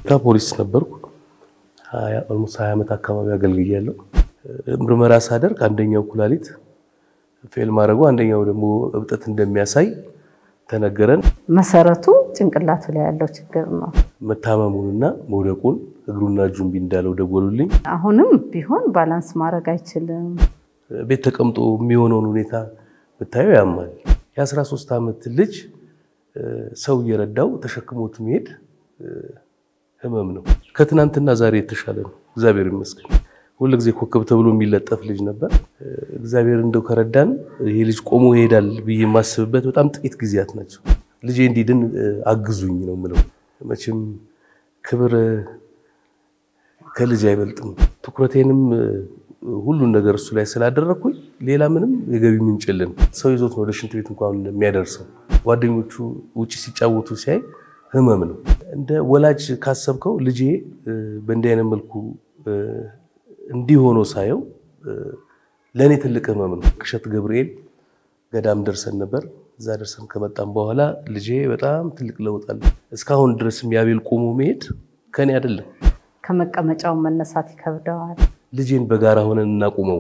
ፖሊስ ነበርኩ። ኦልሞስት ሀያ ዓመት አካባቢ አገልግያለሁ። ምርመራ ሳደርግ አንደኛው ኩላሊት ፌል ማድረጉ አንደኛው ደግሞ እብጠት እንደሚያሳይ ተነገረን። መሰረቱ ጭንቅላቱ ላይ ያለው ችግር ነው። መታመሙንና መውደቁን እግሩና እጁ እምቢ እንዳለው ደወሉልኝ። አሁንም ቢሆን ባላንስ ማድረግ አይችልም። ቤት ተቀምጦ የሚሆነውን ሁኔታ ብታየው ያማል። የ13 ዓመት ልጅ ሰው እየረዳው ተሸክሞት መሄድ ህመም ነው። ከትናንትና ዛሬ የተሻለ ነው፣ እግዚአብሔር ይመስገን። ሁልጊዜ ኮከብ ተብሎ የሚለጠፍ ልጅ ነበር። እግዚአብሔር እንደው ከረዳን ይሄ ልጅ ቆሞ ይሄዳል ብዬ የማስብበት በጣም ጥቂት ጊዜያት ናቸው። ልጄ እንዲድን አግዙኝ ነው የምለው። መቼም ክብር ከልጅ አይበልጥም። ትኩረቴንም ሁሉን ነገር እሱ ላይ ስላደረግኩኝ ሌላ ምንም የገቢ ምንጭ የለን። ሰው ይዞት ነው ወደ ሽንት ቤት እንኳን የሚያደርሰው። ጓደኞቹ ውጭ ሲጫወቱ ሲያይ ህመም ነው። እንደ ወላጅ ካሰብከው ልጄ በእንዲህ አይነት መልኩ እንዲህ ሆኖ ሳየው ለእኔ ትልቅ ህመም ነው። ቅሸት ገብርኤል ገዳም ደርሰን ነበር። እዛ ደርሰን ከመጣም በኋላ ልጄ በጣም ትልቅ ለውጥ አለ። እስካሁን ድረስም ያቤል ቆሞ መሄድ ከኔ አይደለም። ከመቀመጫው መነሳት ይከብደዋል። ልጄን በጋራ ሆነን እናቁመው።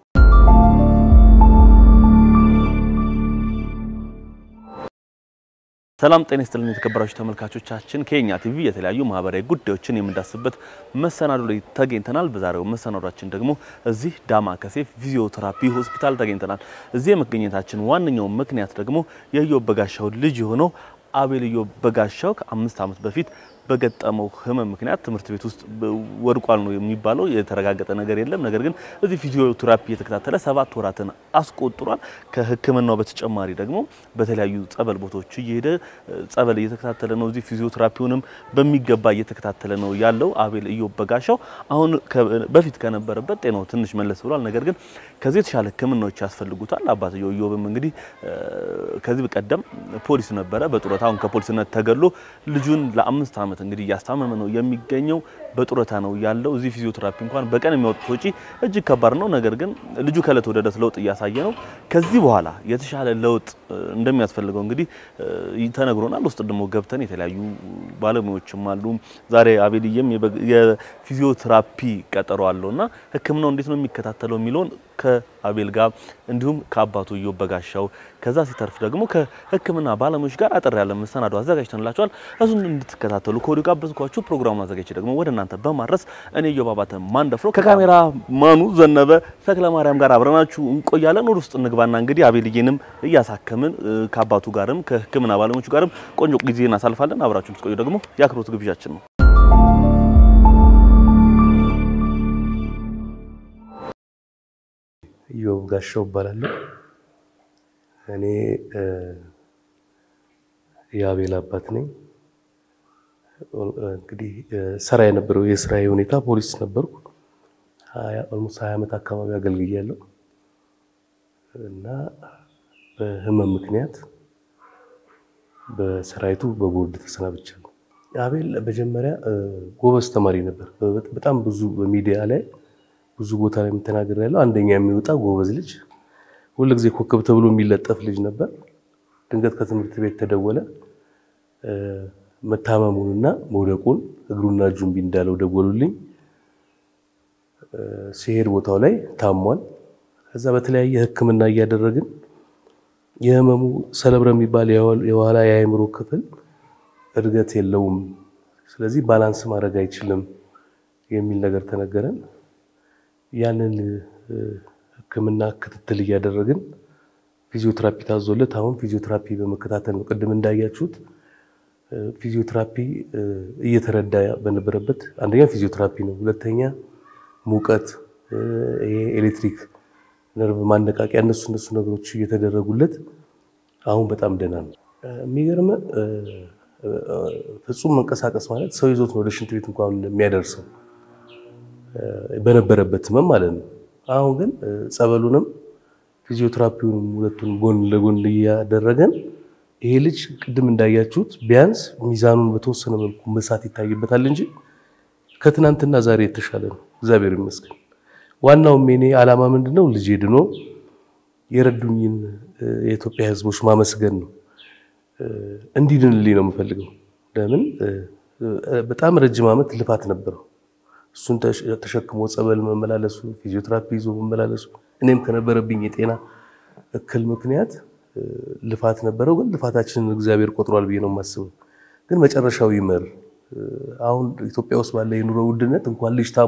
ሰላም ጤና ይስጥልን የተከበራችሁ ተመልካቾቻችን፣ ከኛ ቲቪ የተለያዩ ማህበራዊ ጉዳዮችን የምንዳስበት መሰናዶ ላይ ተገኝተናል። በዛሬው መሰናዷችን ደግሞ እዚህ ዳማከሴ ፊዚዮቴራፒ ሆስፒታል ተገኝተናል። እዚህ የመገኘታችን ዋነኛው ምክንያት ደግሞ የኢዮብ በጋሻው ልጅ የሆነው አቤል ኢዮብ በጋሻው ከአምስት ዓመት በፊት በገጠመው ህመም ምክንያት ትምህርት ቤት ውስጥ ወድቋል ነው የሚባለው። የተረጋገጠ ነገር የለም። ነገር ግን እዚህ ፊዚዮቴራፒ እየተከታተለ ሰባት ወራትን አስቆጥሯል። ከሕክምናው በተጨማሪ ደግሞ በተለያዩ ጸበል ቦታዎች እየሄደ ጸበል እየተከታተለ ነው። እዚህ ፊዚዮቴራፒውንም በሚገባ እየተከታተለ ነው ያለው አቤል ኢዮብ በጋሻው። አሁን በፊት ከነበረበት ጤናው ትንሽ መለስ ብሏል። ነገር ግን ከዚህ የተሻለ ሕክምናዎች ያስፈልጉታል። አባትየው ኢዮብም እንግዲህ ከዚህ በቀደም ፖሊስ ነበረ በጡረታ አሁን ከፖሊስነት ተገሎ ልጁን ለአምስት ዓመት እንግዲህ እያስታመመ ነው የሚገኘው። በጡረታ ነው ያለው። እዚህ ፊዚዮቴራፒ እንኳን በቀን የሚያወጡት ወጪ እጅግ ከባድ ነው። ነገር ግን ልጁ ከእለት ወደ እለት ለውጥ እያሳየ ነው። ከዚህ በኋላ የተሻለ ለውጥ እንደሚያስፈልገው እንግዲህ ተነግሮናል። ውስጥ ደግሞ ገብተን የተለያዩ ባለሙያዎችም አሉ። ዛሬ አቤልዬም የፊዚዮቴራፒ ቀጠሮ አለው እና ሕክምናው እንዴት ነው የሚከታተለው የሚለውን ከአቤል ጋር እንዲሁም ከአባቱ ኢዮብ በጋሻው ከዛ ሲተርፍ ደግሞ ከሕክምና ባለሙያዎች ጋር አጠር ያለ መሰናዶ አዘጋጅተንላችኋል። እሱን እንድትከታተሉ ከወዲሁ ጋበዝኳችሁ። ፕሮግራሙን አዘጋጅቼ ደግሞ ወደ እናንተ በማድረስ እኔ ኢዮብ አባተ ማንደፍሮ ከካሜራ ማኑ ዘነበ ተክለ ማርያም ጋር አብረናችሁ እንቆያለን። ወደ ውስጥ እንግባና እንግዲህ አቤልዬንም እያሳከምን ከአባቱ ጋርም ከሕክምና ባለሙያዎቹ ጋርም ቆንጆ ጊዜ እናሳልፋለን። አብራችሁ እንድትቆዩ ደግሞ የአክብሮት ግብዣችን ነው። ኢዮብ ጋሻው እባላለሁ። እኔ የአቤል አባት ነኝ። እንግዲህ ስራ የነበረው የስራ ሁኔታ ፖሊስ ነበርኩ። ኦልሞስት ሀያ ዓመት አካባቢ አገልግያለሁ እና በህመም ምክንያት በሰራዊቱ በቦርድ ተሰናብቻለሁ። አቤል መጀመሪያ ጎበዝ ተማሪ ነበር። በጣም ብዙ በሚዲያ ላይ ብዙ ቦታ ላይ የምተናገር ያለው አንደኛ የሚወጣ ጎበዝ ልጅ፣ ሁልጊዜ ኮከብ ተብሎ የሚለጠፍ ልጅ ነበር። ድንገት ከትምህርት ቤት ተደወለ። መታመሙንና መውደቁን እግሩና እጁ እምቢ እንዳለው ደወሉልኝ። ሲሄድ ቦታው ላይ ታሟል። ከዛ በተለያየ ሕክምና እያደረግን የህመሙ ሰለብረ የሚባል የኋላ የአእምሮ ክፍል እድገት የለውም፣ ስለዚህ ባላንስ ማድረግ አይችልም የሚል ነገር ተነገረን። ያንን ህክምና ክትትል እያደረግን ፊዚዮቴራፒ ታዞለት አሁን ፊዚዮቴራፒ በመከታተል ነው። ቅድም እንዳያችሁት ፊዚዮቴራፒ እየተረዳ በነበረበት አንደኛ ፊዚዮቴራፒ ነው፣ ሁለተኛ ሙቀት፣ ይሄ ኤሌክትሪክ ነርቭ ማነቃቂያ፣ እነሱ እነሱ ነገሮች እየተደረጉለት አሁን በጣም ደህና ነው። የሚገርም ፍጹም መንቀሳቀስ ማለት ሰው ይዞት ነው ወደ ሽንት ቤት እንኳን የሚያደርሰው በነበረበት ህመም ማለት ነው። አሁን ግን ጸበሉንም ፊዚዮቴራፒውንም ሁለቱን ጎን ለጎን እያደረገን ይሄ ልጅ ቅድም እንዳያችሁት ቢያንስ ሚዛኑን በተወሰነ መልኩ መሳት ይታይበታል እንጂ ከትናንትና ዛሬ የተሻለ ነው፣ እግዚአብሔር ይመስገን። ዋናውም የኔ ዓላማ ምንድነው? ልጄ ድኖ የረዱኝን የኢትዮጵያ ህዝቦች ማመስገን ነው። እንዲድንልኝ ነው የምፈልገው። ለምን በጣም ረጅም ዓመት ልፋት ነበረው። እሱን ተሸክሞ ጸበል መመላለሱ፣ ፊዚዮቴራፒ ይዞ መመላለሱ እኔም ከነበረብኝ የጤና እክል ምክንያት ልፋት ነበረው። ግን ልፋታችንን እግዚአብሔር ቆጥሯል ብዬ ነው የማስበው። ግን መጨረሻው ይመር። አሁን ኢትዮጵያ ውስጥ ባለ የኑሮ ውድነት እንኳን ልጅ ታሞ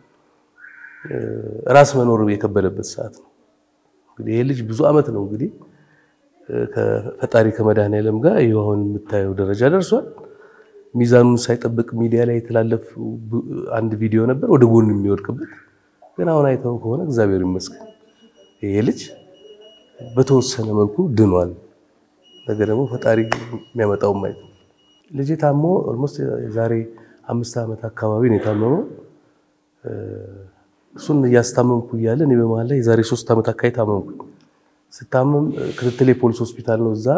ራስ መኖር የከበደበት ሰዓት ነው። እንግዲህ ይሄ ልጅ ብዙ ዓመት ነው እንግዲህ ከፈጣሪ ከመድኃኔዓለም ጋር ይኸው አሁን የምታየው ደረጃ ደርሷል። ሚዛኑን ሳይጠብቅ ሚዲያ ላይ የተላለፍ አንድ ቪዲዮ ነበር ወደ ጎን የሚወድቅበት። ግን አሁን አይተው ከሆነ እግዚአብሔር ይመስገን ይሄ ልጅ በተወሰነ መልኩ ድኗል። ነገ ደግሞ ፈጣሪ የሚያመጣው ማየት ነው። ልጄ ታሞ ኦልሞስት የዛሬ አምስት ዓመት አካባቢ ነው የታመመው። እሱን እያስታመምኩ እያለ እኔ በመሀል ላይ የዛሬ ሶስት ዓመት አካባቢ ታመምኩ። ስታመም ክትትል የፖሊስ ሆስፒታል ነው። እዛ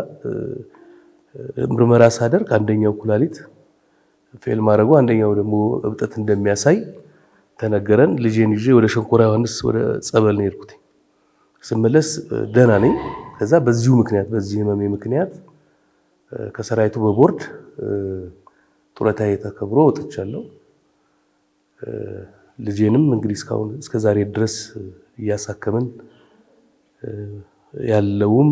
ምርመራ ሳደርግ አንደኛው ኩላሊት ፌል ማድረጉ አንደኛው ደግሞ እብጠት እንደሚያሳይ ተነገረን። ልጄን ይዤ ወደ ሸንኮራ ዮሐንስ ወደ ጸበል ነው የሄድኩት። ስመለስ ደህና ነኝ። ከዛ በዚሁ ምክንያት በዚህ ህመሜ ምክንያት ከሰራዊቱ በቦርድ ጡረታዬ ተከብሮ ወጥቻለሁ። ልጄንም እንግዲህ እስካሁን እስከ ዛሬ ድረስ እያሳከምን ያለውም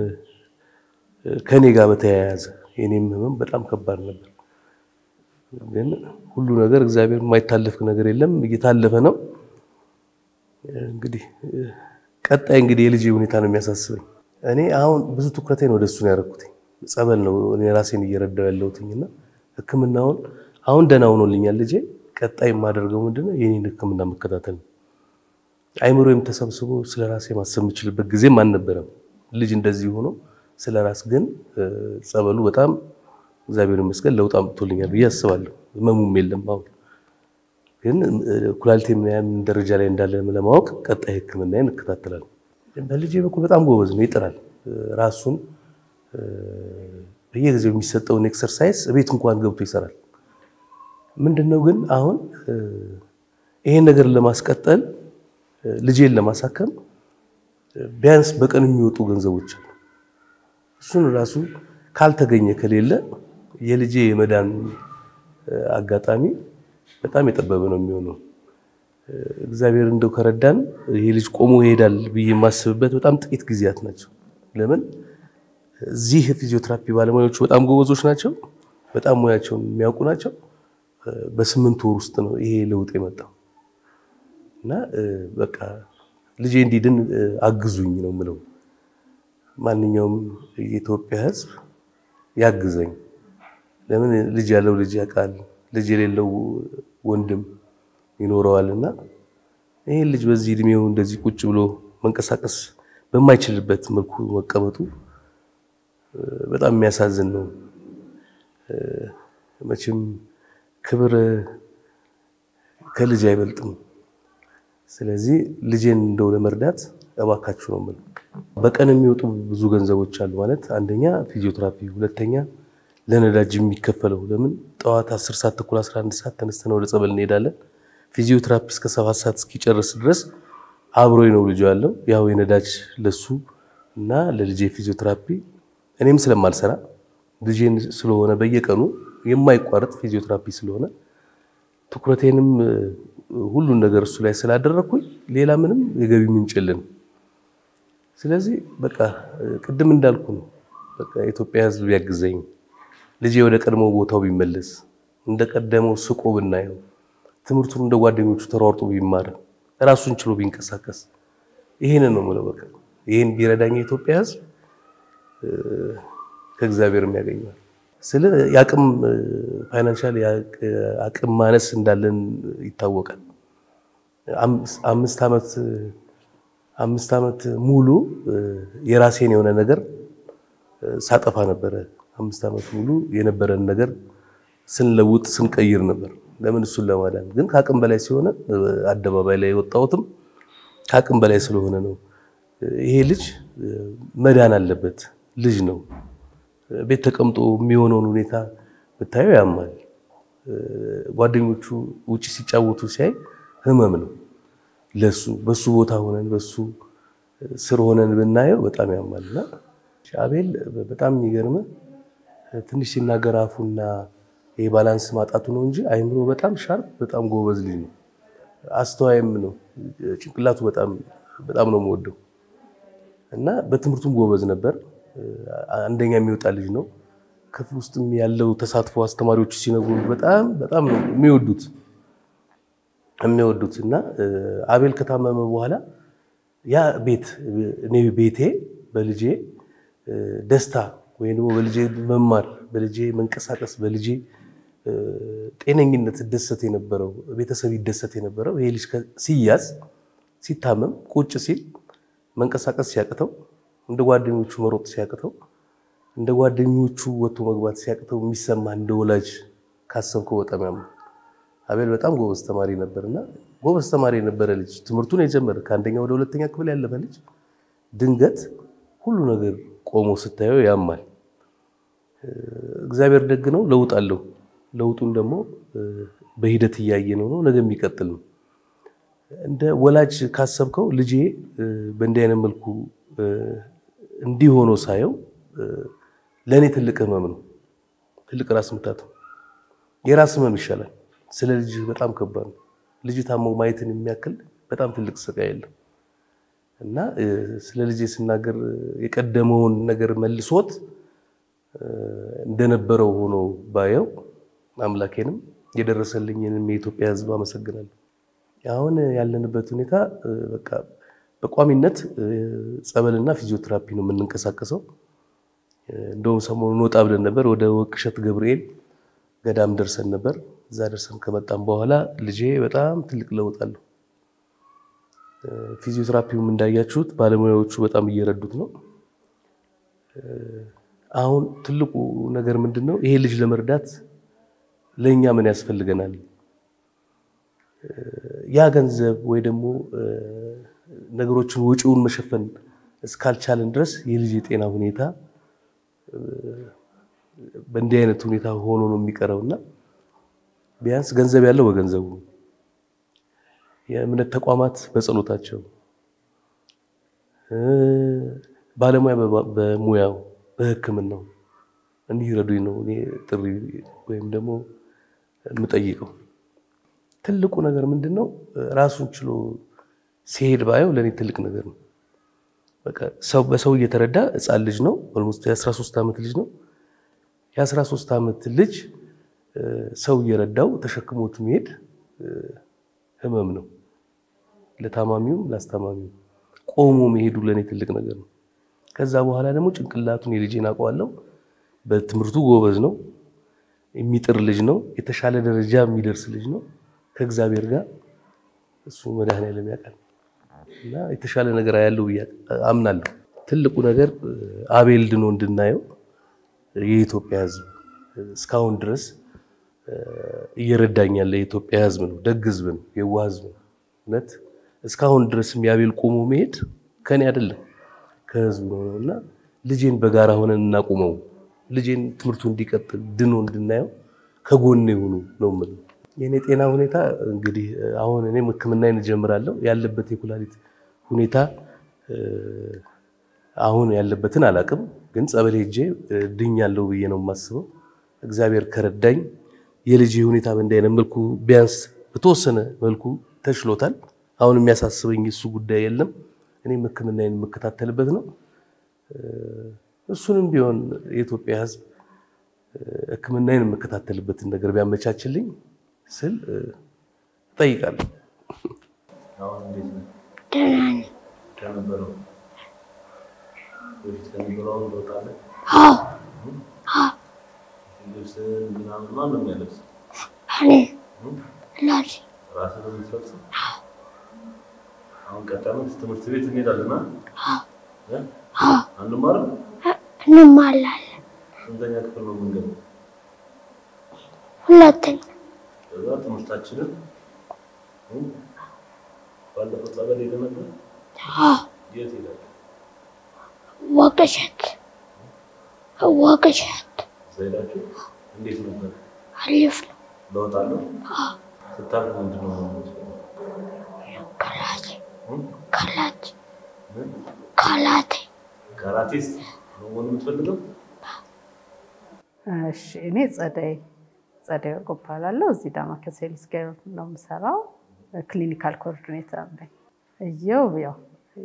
ከኔ ጋር በተያያዘ የኔም ህመም በጣም ከባድ ነበር። ግን ሁሉ ነገር እግዚአብሔር የማይታለፍ ነገር የለም፣ እየታለፈ ነው። እንግዲህ ቀጣይ እንግዲህ የልጄ ሁኔታ ነው የሚያሳስበኝ። እኔ አሁን ብዙ ትኩረቴን ወደ እሱ ነው ያደረኩት። ጸበል ነው እኔ ራሴን እየረዳው ያለሁትኝና ሕክምናውን አሁን ደህና ሆኖልኛል ልጄ። ቀጣይ የማደርገው ምንድነው የኔን ሕክምና መከታተል ነው። አይምሮዬም ተሰብስቦ ስለ ራሴ ማሰብ የምችልበት ጊዜም አልነበረም። ልጅ እንደዚህ ሆኖ ስለ ራስ ግን ጸበሉ በጣም እግዚአብሔር ይመስገን ለውጥ አምጥቶልኛል ብዬ አስባለሁ። ህመሙም የለም አሁን ግን ኩላሊቴ ምን ደረጃ ላይ እንዳለ ለማወቅ ቀጣይ ህክምናዬን እከታተላለሁ። በልጄ በኩል በጣም ጎበዝ ነው፣ ይጥራል። ራሱን በየጊዜው የሚሰጠውን ኤክሰርሳይዝ ቤት እንኳን ገብቶ ይሰራል። ምንድነው ግን አሁን ይሄን ነገር ለማስቀጠል ልጄን ለማሳከም ቢያንስ በቀን የሚወጡ ገንዘቦች አሉ። እሱን ራሱ ካልተገኘ ከሌለ የልጄ የመዳን አጋጣሚ በጣም የጠበበ ነው የሚሆነው። እግዚአብሔር እንደው ከረዳን ይሄ ልጅ ቆሞ ይሄዳል ብዬ የማስብበት በጣም ጥቂት ጊዜያት ናቸው። ለምን እዚህ ፊዚዮቴራፒ ባለሙያዎቹ በጣም ጎበዞች ናቸው፣ በጣም ሙያቸውን የሚያውቁ ናቸው። በስምንት ወር ውስጥ ነው ይሄ ለውጥ የመጣው እና በቃ ልጄ እንዲድን አግዙኝ ነው የምለው። ማንኛውም የኢትዮጵያ ሕዝብ ያግዘኝ። ለምን ልጅ ያለው ልጅ ያውቃል፣ ልጅ የሌለው ወንድም ይኖረዋል እና ይህን ልጅ በዚህ እድሜው እንደዚህ ቁጭ ብሎ መንቀሳቀስ በማይችልበት መልኩ መቀመጡ በጣም የሚያሳዝን ነው። መቼም ክብር ከልጅ አይበልጥም። ስለዚህ ልጄን እንደው ለመርዳት እባካችሁ ነው የምለው። በቀን የሚወጡ ብዙ ገንዘቦች አሉ ማለት አንደኛ ፊዚዮቴራፒ፣ ሁለተኛ ለነዳጅ የሚከፈለው ለምን ጠዋት 10 ሰዓት ተኩል 11 ሰዓት ተነስተን ወደ ጸበል እንሄዳለን። ፊዚዮቴራፒ እስከ 7 ሰዓት እስኪጨርስ ድረስ አብሮኝ ነው ልጁ ያለው። ያው የነዳጅ ለሱ እና ለልጄ ፊዚዮቴራፒ እኔም ስለማልሰራ ልጄን ስለሆነ በየቀኑ የማይቋረጥ ፊዚዮቴራፒ ስለሆነ ትኩረቴንም ሁሉን ነገር እሱ ላይ ስላደረግኩኝ ሌላ ምንም የገቢ ምንጭ የለንም። ስለዚህ በቃ ቅድም እንዳልኩ ነው። በቃ የኢትዮጵያ ሕዝብ ያግዘኝ፣ ልጄ ወደ ቀድሞ ቦታው ቢመለስ፣ እንደ ቀደመው ስቆ ብናየው፣ ትምህርቱን እንደ ጓደኞቹ ተሯርጦ ቢማር፣ ራሱን ችሎ ቢንቀሳቀስ፣ ይሄንን ነው የምለው። በቃ ይሄን ቢረዳኝ የኢትዮጵያ ሕዝብ ከእግዚአብሔርም ያገኘዋል። ስለ የአቅም ፋይናንሻል አቅም ማነስ እንዳለን ይታወቃል። አምስት ዓመት አምስት ዓመት ሙሉ የራሴን የሆነ ነገር ሳጠፋ ነበረ። አምስት ዓመት ሙሉ የነበረን ነገር ስንለውጥ ስንቀይር ነበር። ለምን እሱን ለማዳን ግን ከአቅም በላይ ሲሆነ አደባባይ ላይ የወጣሁትም ከአቅም በላይ ስለሆነ ነው። ይሄ ልጅ መዳን አለበት። ልጅ ነው። ቤት ተቀምጦ የሚሆነውን ሁኔታ ብታየው ያማል። ጓደኞቹ ውጭ ሲጫወቱ ሲያይ ህመም ነው ለሱ። በሱ ቦታ ሆነን በሱ ስር ሆነን ብናየው በጣም ያማል። እና አቤል በጣም የሚገርም ትንሽ ሲናገር አፉና ይሄ ባላንስ ማጣቱ ነው እንጂ አይምሮ በጣም ሻርፕ፣ በጣም ጎበዝ ልጅ ነው። አስተዋይም ነው። ጭንቅላቱ በጣም በጣም ነው የምወደው እና በትምህርቱም ጎበዝ ነበር። አንደኛ የሚወጣ ልጅ ነው። ክፍል ውስጥም ያለው ተሳትፎ አስተማሪዎቹ ሲነግሩ በጣም በጣም ነው የሚወዱት የሚወዱት እና አቤል ከታመመ በኋላ ያ ቤት እኔ ቤቴ በልጄ ደስታ ወይም ደግሞ በልጄ መማር፣ በልጄ መንቀሳቀስ፣ በልጄ ጤነኝነት ደሰት የነበረው ቤተሰብ ይደሰት የነበረው ይሄ ልጅ ሲያዝ ሲታመም ቁጭ ሲል መንቀሳቀስ ሲያቅተው እንደ ጓደኞቹ መሮጥ ሲያቅተው እንደ ጓደኞቹ ወጥቶ መግባት ሲያቅተው የሚሰማ እንደ ወላጅ ካሰብከው በጣም ያምር። አቤል በጣም ጎበዝ ተማሪ ነበርና ጎበዝ ተማሪ የነበረ ልጅ ትምህርቱን የጀመረ ከአንደኛ ወደ ሁለተኛ ክፍል ያለፈ ልጅ ድንገት ሁሉ ነገር ቆሞ ስታየው ያማል። እግዚአብሔር ደግ ነው፣ ለውጥ አለው። ለውጡን ደግሞ በሂደት እያየ ነው ነው ነገ የሚቀጥል ነው። እንደ ወላጅ ካሰብከው ልጄ በእንዲህ አይነት መልኩ እንዲህ ሆኖ ሳየው ለእኔ ትልቅ ህመም ነው፣ ትልቅ ራስ ምታት ነው። የራስ ህመም ይሻላል። ስለ ልጅ በጣም ከባድ ነው። ልጅ ታሞ ማየትን የሚያክል በጣም ትልቅ ስቃይ የለም እና ስለ ልጄ ስናገር የቀደመውን ነገር መልሶት እንደነበረው ሆኖ ባየው አምላኬንም የደረሰልኝንም የኢትዮጵያ ሕዝብ አመሰግናለሁ። አሁን ያለንበት ሁኔታ በቃ በቋሚነት ጸበልና ፊዚዮቴራፒ ነው የምንንቀሳቀሰው። እንደውም ሰሞኑን ወጣ ብለን ነበር፣ ወደ ወቅሸት ገብርኤል ገዳም ደርሰን ነበር። እዛ ደርሰን ከመጣም በኋላ ልጄ በጣም ትልቅ ለውጥ አለው። ፊዚዮቴራፒውም እንዳያችሁት ባለሙያዎቹ በጣም እየረዱት ነው። አሁን ትልቁ ነገር ምንድን ነው? ይሄ ልጅ ለመርዳት ለእኛ ምን ያስፈልገናል? ያ ገንዘብ ወይ ደግሞ ነገሮችን ወጪውን መሸፈን እስካልቻለን ድረስ የልጅ የጤና ሁኔታ በእንዲህ አይነት ሁኔታ ሆኖ ነው የሚቀረው እና ቢያንስ ገንዘብ ያለው በገንዘቡ፣ የእምነት ተቋማት በጸሎታቸው፣ ባለሙያ በሙያው በሕክምናው እንዲረዱኝ ነው እኔ ጥሪ ወይም ደግሞ የምጠይቀው። ትልቁ ነገር ምንድን ነው? ራሱን ችሎ ሲሄድ ባየው ለእኔ ትልቅ ነገር ነው። በቃ ሰው በሰው እየተረዳ ሕፃን ልጅ ነው። ኦልሞስት የ13 ዓመት ልጅ ነው። የ13 ዓመት ልጅ ሰው እየረዳው ተሸክሞት መሄድ ህመም ነው። ለታማሚውም ላስታማሚውም ቆሞ መሄዱ ለእኔ ትልቅ ነገር ነው። ከዛ በኋላ ደግሞ ጭንቅላቱን የልጄን አውቀዋለሁ። በትምህርቱ ጎበዝ ነው። የሚጥር ልጅ ነው። የተሻለ ደረጃ የሚደርስ ልጅ ነው። ከእግዚአብሔር ጋር እሱ መድኃኔዓለም ያውቃል እና የተሻለ ነገር ያለው ብዬ አምናለሁ። ትልቁ ነገር አቤል ድኖ እንድናየው የኢትዮጵያ ሕዝብ እስካሁን ድረስ እየረዳኝ ያለ የኢትዮጵያ ሕዝብ ነው። ደግ ሕዝብ ነው። የዋህ ሕዝብ ነው። እውነት እስካሁን ድረስም የአቤል ቆሞ መሄድ ከኔ አይደለም ከሕዝቡ ነው እና ልጄን በጋራ ሆነን እናቁመው። ልጄን ትምህርቱ እንዲቀጥል ድኖ እንድናየው ከጎኔ የሆኑ ነው የምለው። የእኔ ጤና ሁኔታ እንግዲህ አሁን እኔም ሕክምናዬን እጀምራለሁ። ያለበት የኩላሊት ሁኔታ አሁን ያለበትን አላቅም፣ ግን ጸበል ሄጄ ድኛለሁ ብዬ ነው የማስበው። እግዚአብሔር ከረዳኝ የልጅ ሁኔታ በእንዲህ አይነት መልኩ ቢያንስ በተወሰነ መልኩ ተችሎታል። አሁን የሚያሳስበኝ እሱ ጉዳይ የለም። እኔም ሕክምናዬን የምከታተልበት ነው። እሱንም ቢሆን የኢትዮጵያ ሕዝብ ሕክምናዬን የምከታተልበትን ነገር ቢያመቻችልኝ ስል እጠይቃለሁ። ትምህርት ቤት እንሄዳለን። አንማርም? እንማላለን። ስንተኛ ክፍል ነው የምንገባው? ሁለተኛ ከዛ ትምህርታችንን ባለፈው ጸበል ሄደህ ነበር? የት ሄዳለህ? ወቅሸት ወቅሸት እዛ ሄዳችሁ እንዴት ነበር? አሪፍ ነው። ለውጥ አለው? ስታልፍ ምንድን ነው የምትሆነው? ካላቴ እ? ካላቴ ምን? ካላቴ ካራቴስ ነው መሆን የምትፈልገው? እሺ እኔ ጸደይ ጸደይ ወርቁ እባላለሁ። እዚህ ዳማከሴ ሄልዝ ኬር ነው የምሰራው። ክሊኒካል ኮኦርዲኔተር ነኝ። እየው ያው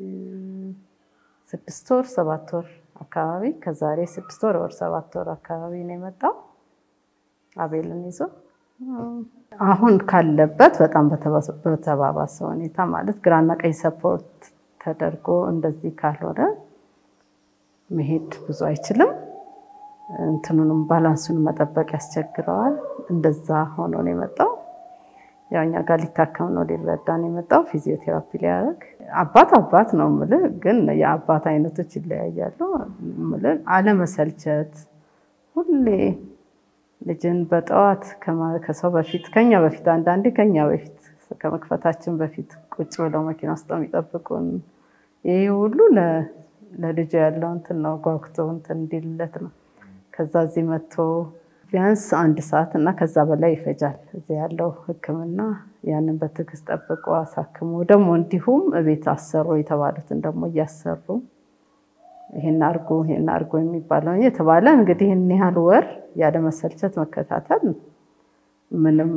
ስድስት ወር ሰባት ወር አካባቢ ከዛሬ ስድስት ወር ወር ሰባት ወር አካባቢ ነው የመጣው አቤልን ይዞ አሁን ካለበት በጣም በተባባሰ ሁኔታ ማለት ግራና ቀኝ ሰፖርት ተደርጎ እንደዚህ ካልሆነ መሄድ ብዙ አይችልም። እንትኑንም ባላንሱን መጠበቅ ያስቸግረዋል። እንደዛ ሆኖ ነው የመጣው። ያው እኛ ጋር ሊታከም ነው ሊረዳ ነው የመጣው ፊዚዮቴራፒ ሊያደርግ። አባት አባት ነው የምልህ፣ ግን የአባት አይነቶች ይለያያሉ። የምልህ አለመሰልቸት፣ ሁሌ ልጅን በጠዋት ከሰው በፊት ከኛ በፊት አንዳንዴ ከኛ በፊት ከመክፈታችን በፊት ቁጭ ብለው መኪና ውስጥ የሚጠብቁን ይህ ሁሉ ለልጁ ያለው እንትን ነው ጓጉቶ እንትን እንዲልለት ነው። ከዛ እዚህ መጥቶ ቢያንስ አንድ ሰዓት እና ከዛ በላይ ይፈጃል እዚህ ያለው ሕክምና ያንን በትዕግስት ጠብቆ አሳክሞ ደግሞ እንዲሁም እቤት አሰሩ የተባሉትን ደግሞ እያሰሩ ይሄን አርጎ ይሄን አርጎ የሚባለው የተባለ እንግዲህ ይህን ያህል ወር ያለ መሰልቸት መከታተል ምንም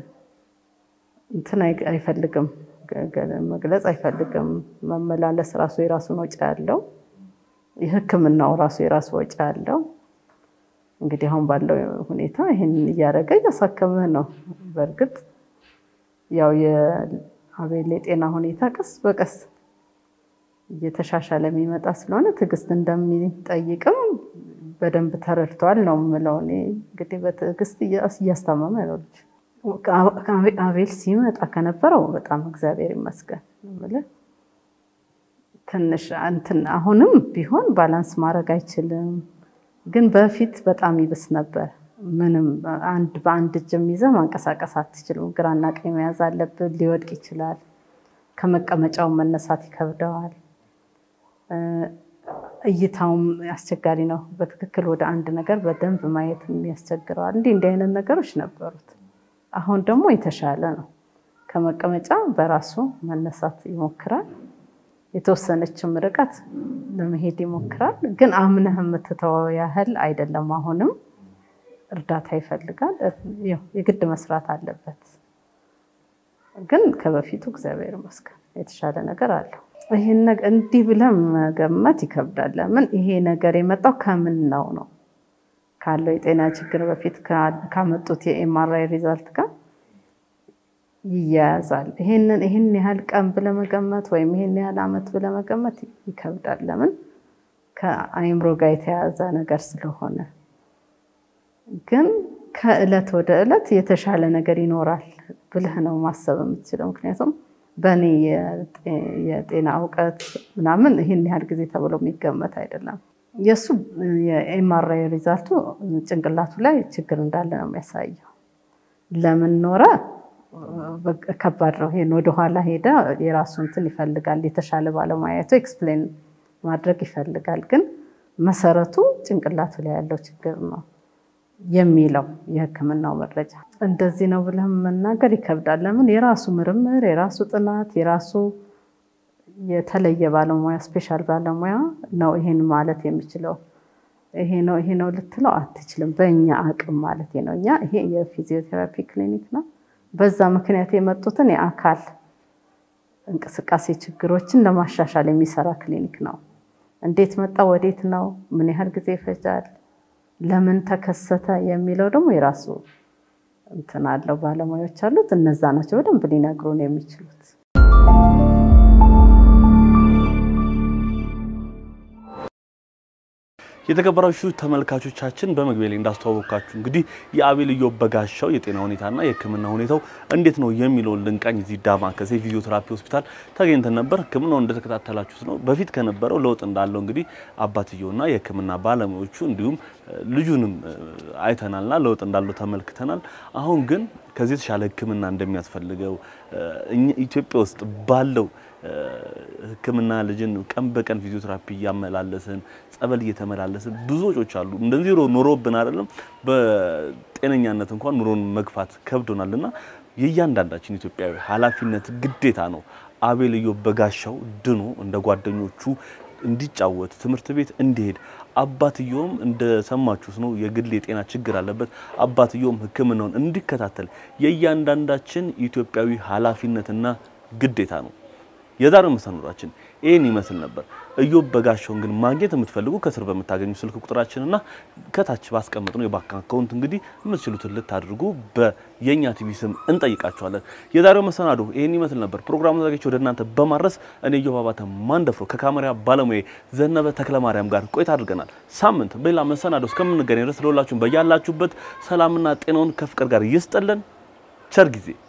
እንትን አይፈልግም፣ መግለጽ አይፈልግም። መመላለስ ራሱ የራሱን ወጪ ያለው የህክምናው ራሱ የራሱ ወጪ ያለው እንግዲህ አሁን ባለው ሁኔታ ይህን እያደረገ እያሳከምህ ነው። በእርግጥ ያው የአቤል የጤና ሁኔታ ቀስ በቀስ እየተሻሻለ የሚመጣ ስለሆነ ትዕግስት እንደሚጠይቅም በደንብ ተረድተዋል ነው የምለው። እኔ እንግዲህ በትዕግስት እያስታመመ ነው ልጅ። አቤል ሲመጣ ከነበረው በጣም እግዚአብሔር ይመስገን የምልህ ትንሽ እንትን አሁንም ቢሆን ባላንስ ማድረግ አይችልም፣ ግን በፊት በጣም ይብስ ነበር። ምንም አንድ በአንድ እጅም ይዘህ ማንቀሳቀስ አትችልም። ግራና ቀኝ መያዝ አለብን። ሊወድቅ ይችላል። ከመቀመጫው መነሳት ይከብደዋል። እይታውም አስቸጋሪ ነው። በትክክል ወደ አንድ ነገር በደንብ ማየት ያስቸግረዋል። እንዲህ እንዲህ አይነት ነገሮች ነበሩት። አሁን ደግሞ የተሻለ ነው። ከመቀመጫ በራሱ መነሳት ይሞክራል። የተወሰነችም ርቀት ለመሄድ ይሞክራል። ግን አምነህ የምትተወው ያህል አይደለም። አሁንም እርዳታ ይፈልጋል። የግድ መስራት አለበት። ግን ከበፊቱ እግዚአብሔር ይመስገን የተሻለ ነገር አለው። ይህን እንዲህ ብለህ መገመት ይከብዳል። ለምን ይሄ ነገር የመጣው ከምን ነው ነው ካለው የጤና ችግር በፊት ካመጡት የኤምአርአይ ሪዛልት ጋር ይያያዛል። ይሄንን ይህን ያህል ቀን ብለህ መገመት ወይም ይህን ያህል ዓመት ብለህ መገመት ይከብዳል። ለምን ከአይምሮ ጋር የተያያዘ ነገር ስለሆነ። ግን ከእለት ወደ እለት የተሻለ ነገር ይኖራል ብለህ ነው ማሰብ የምትችለው። ምክንያቱም በእኔ የጤና እውቀት ምናምን ይህን ያህል ጊዜ ተብሎ የሚገመት አይደለም። የእሱ የኤምአርአይ ሪዛልቱ ጭንቅላቱ ላይ ችግር እንዳለ ነው የሚያሳየው። ለምን ኖረ ከባድ ነው። ይሄን ወደኋላ ሄደ የራሱ እንትን ይፈልጋል። የተሻለ ባለሙያቱ ኤክስፕሌን ማድረግ ይፈልጋል። ግን መሰረቱ ጭንቅላቱ ላይ ያለው ችግር ነው የሚለው የሕክምናው መረጃ እንደዚህ ነው ብለህ መናገር ይከብዳል። ለምን የራሱ ምርምር፣ የራሱ ጥናት፣ የራሱ የተለየ ባለሙያ ስፔሻል ባለሙያ ነው ይሄን ማለት የሚችለው። ይሄ ነው ይሄ ነው ልትለው አትችልም። በእኛ አቅም ማለት ነው። እኛ ይሄ የፊዚዮቴራፒ ክሊኒክ ነው። በዛ ምክንያት የመጡትን የአካል እንቅስቃሴ ችግሮችን ለማሻሻል የሚሰራ ክሊኒክ ነው። እንዴት መጣ፣ ወዴት ነው፣ ምን ያህል ጊዜ ይፈጃል፣ ለምን ተከሰተ የሚለው ደግሞ የራሱ እንትን አለው። ባለሙያዎች አሉት። እነዛ ናቸው በደንብ ሊነግሩን የሚችሉት። የተከበራችሁ ተመልካቾቻችን በመግቢያ ላይ እንዳስተዋወቅኳችሁ እንግዲህ የአቤል ኢዮብ በጋሻው የጤና ሁኔታና የሕክምና ሁኔታው እንዴት ነው የሚለውን ልንቃኝ እዚህ ዳማከሴ ፊዚዮቴራፒ ሆስፒታል ተገኝተን ነበር። ሕክምናው እንደተከታተላችሁት ነው። በፊት ከነበረው ለውጥ እንዳለው እንግዲህ አባትየውና የሕክምና ባለሙያዎቹ እንዲሁም ልጁንም አይተናልና ለውጥ እንዳለው ተመልክተናል። አሁን ግን ከዚህ የተሻለ ሕክምና እንደሚያስፈልገው ኢትዮጵያ ውስጥ ባለው ሕክምና ልጅን ቀን በቀን ፊዚዮቴራፒ እያመላለስን ጸበል እየተመላለስን ብዙ ወጪዎች አሉ። እንደዚህ ኑሮብን አይደለም በጤነኛነት እንኳን ኑሮን መግፋት ከብዶናልና የእያንዳንዳችን ኢትዮጵያዊ ኃላፊነት ግዴታ ነው። አቤል ኢዮብ በጋሻው ድኖ እንደ ጓደኞቹ እንዲጫወት ትምህርት ቤት እንዲሄድ አባትየውም እንደሰማችሁት ነው የግል የጤና ችግር አለበት። አባትየውም ሕክምናውን እንዲከታተል የእያንዳንዳችን ኢትዮጵያዊ ኃላፊነትና ግዴታ ነው። የዛሬው መሰናዷችን ይህን ይመስል ነበር። እዮብ በጋሻውን ግን ማግኘት የምትፈልጉ ከስር በምታገኙ ስልክ ቁጥራችንና ከታች ባስቀመጥነው የባንክ አካውንት እንግዲህ የምትችሉትን ልታድርጉ በየኛ ቲቪ ስም እንጠይቃችኋለን። የዛሬው መሰናዶ ይህን ይመስል ነበር። ፕሮግራሙ ዘጋጅ ወደ እናንተ በማድረስ እኔ እዮብ አባተ ማንደፍሮ ከካሜራ ባለሙያ ዘነበ ተክለማርያም ጋር ቆይታ አድርገናል። ሳምንት በሌላ መሰናዶ እስከምንገናኝ ድረስ ለሁላችሁም በያላችሁበት ሰላምና ጤናውን ከፍቅር ጋር ይስጥልን። ቸር ጊዜ